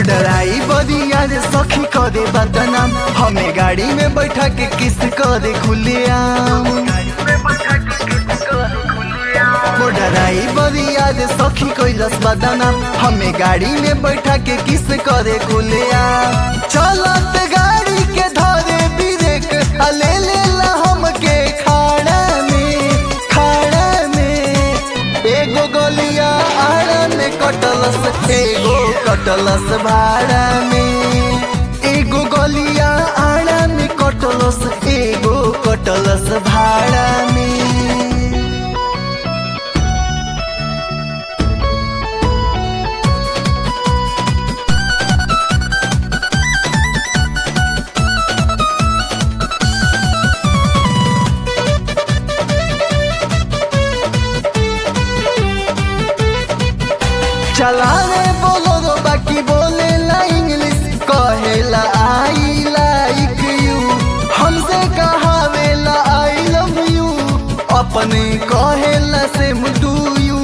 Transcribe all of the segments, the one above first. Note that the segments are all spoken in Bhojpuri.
मोडराई बदिया रे सखी करे बदनाम हमें गाड़ी में बैठा के किस करे खुलियाम मोडराई बदिया रे सखी कैलस बदनाम हमें गाड़ी में बैठा के किस करे खुलियाम चलत गाड़ी के धरे ब्रेक आ ले लेला हमके खाड़ा में खाड़ा में एगो गलिया आड़ा में कटलस एगो कटलस भाड़ा में एगो गलिया आड़ा में कटलस एगो कटलस भाड़ा में चलावे बोलो रो बाकी बोले ला इंग्लिश कहेला आई लाइक यू हमसे कहावेला आई लव यू अपने कहेला सेम टू यू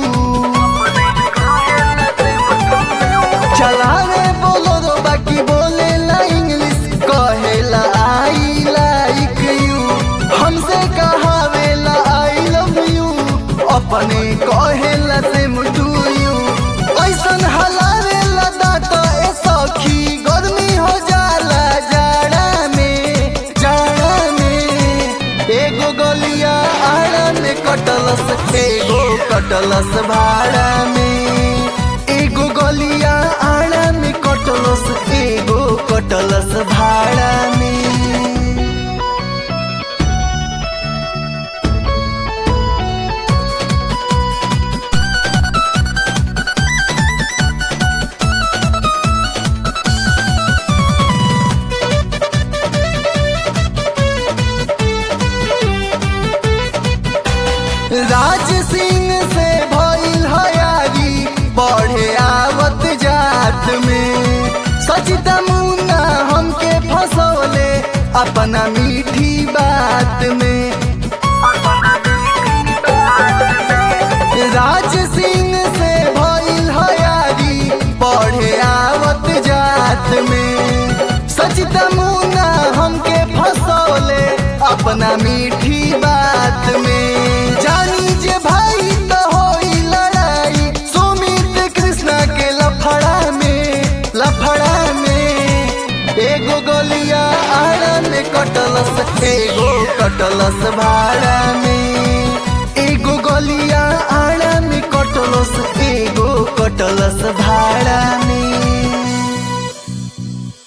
चलावे बोलो रो बाकी बोले ला इंग्लिश कहेला आई लाइक यू हमसे कहावेला आई लव यू अपने कहेला सेम टू यू ऐसन हलावेला दांत ए सखी गर्मी हो जाला जाड़ा में जाड़ा में एगो गलिया आड़ा में कटलस एगो कटलस भाड़ा में एगो गलिया आड़ा में कटलस एगो कटलस भाड़ा में राज सिंह से भइल हयारी बढ़े आवत जात में सचिता मुन्ना हमके फसौले अपना मीठी बात में राज सिंह से भइल हयारी बढ़े आवत जात में सचिता मुन्ना हमके फसौले अपना मीठी बात में जानी जे भाई तो होई लड़ाई सुमित कृष्णा के लफड़ा में लफड़ा में एगो गलिया आड़ा में कटलस एगो कटलस भाड़ा में